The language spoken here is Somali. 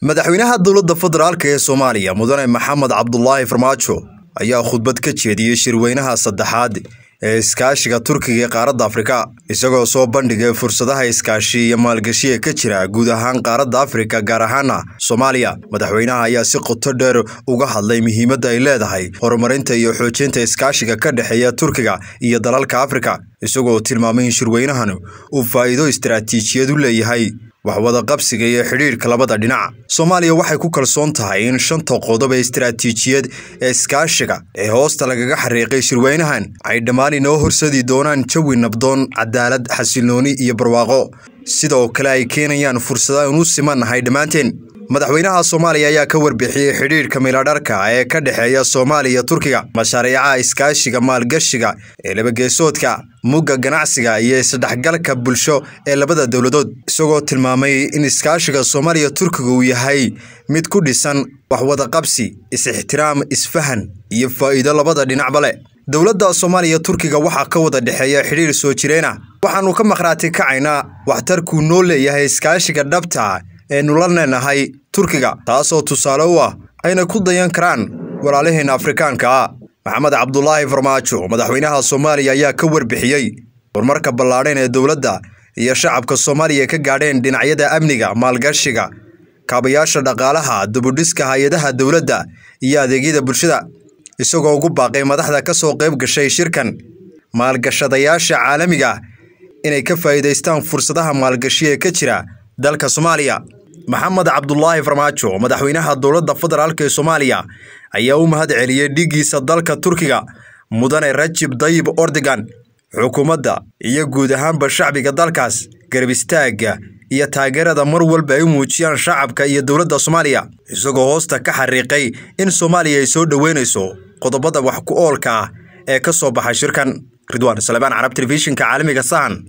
madaxweynaha dowladda federaalk ee soomaaliya mudane maxamed cabdulaahi farmaajo ayaa khudbad ka jeediyey shirweynaha saddexaad ee iskaashiga turkiga ee qaaradda afrika isagoo soo bandhigay fursadaha iskaashi iyo maalgashiga ka jira guud ahaan qaaradda afrika gaar ahaana soomaaliya madaxweynaha ayaa si qoto dheer uga hadlay muhiimadda ay leedahay horumarinta iyo xoojinta iskaashiga ka dhexeeya turkiga iyo dalalka afrika isagoo tilmaamay in shirweynahan uu faa'iido istaraatiijiyad u leeyahay waxwada qabsiga iyo xidhiidhka labada dhinac soomaaliya waxay ku kalsoon tahay in shanta qodob ee istaraatiijiyad ee iskaashiga ee hoosta lagaga xariiqay shirweynahan ay dhammaan inoo horsadi doonaan jawi nabdoon cadaalad xasillooni iyo barwaaqo sidoo kale ay keenayaan fursada inu simannahay dhammaanteen madaxweynaha soomaaliya ayaa ka warbixiyey xidhiidhka miladharka ee ka dhexeeya soomaaliya iyo turkiga mashaariicaha iskaashiga maalgashiga ee labageesoodka mugga ganacsiga iyo isdhexgalka bulsho ee labada dowladood isagoo tilmaamay in iskaashiga soomaaliya turkiga uu yahay mid ku dhisan waxwadaqabsi is-ixtiraam isfahan iyo faa'iido labada dhinacba leh dowladda soomaaliya turkiga waxaa ka wada dhexeeya xidhiir soo jireenah waxaannu ka maqhraati kacaynaa waxtarkuu noo leeyahay iskaashiga dhabta eenu la leenahay turkiga taasoo tusaale u ah ayna ku dayan karaan walaalaheenna afrikaanka ah maxamed cabdulaahi farmaajo madaxweynaha soomaaliya ayaa ka warbixiyey horumarka ballaadhan ee dowladda iyo shacabka soomaaliya ka gaadheen dhinacyada amniga maalgashiga kaabayaasha dhaqaalaha dubudhiska hay-adaha dowladda iyo adeegyada bulshada isagoo ugu baaqay madaxda ka soo qayb gashay shirkan maalgashadayaasha caalamiga inay ka faa'iidaystaan fursadaha maalgashi ee ka jira dalka soomaaliya maxamed cabdulaahi farmaajo madaxweynaha dowladda federaalk ee soomaaliya ayaa u mahad celiyey dhiiggiisa dalka turkiga mudane rajib dayib ordogan xukuumadda iyo guud ahaanba shacbiga dalkaas garab istaagga iyo taageerada mar walba ay u muujiyaan shacabka iyo dowladda soomaaliya isagoo hoosta ka xariiqay in soomaaliya ay soo dhoweynayso qodobada wax ku oolka ah ee ka soo baxay shirkan ridwaan salebaan carab telefishinka caalamiga sahan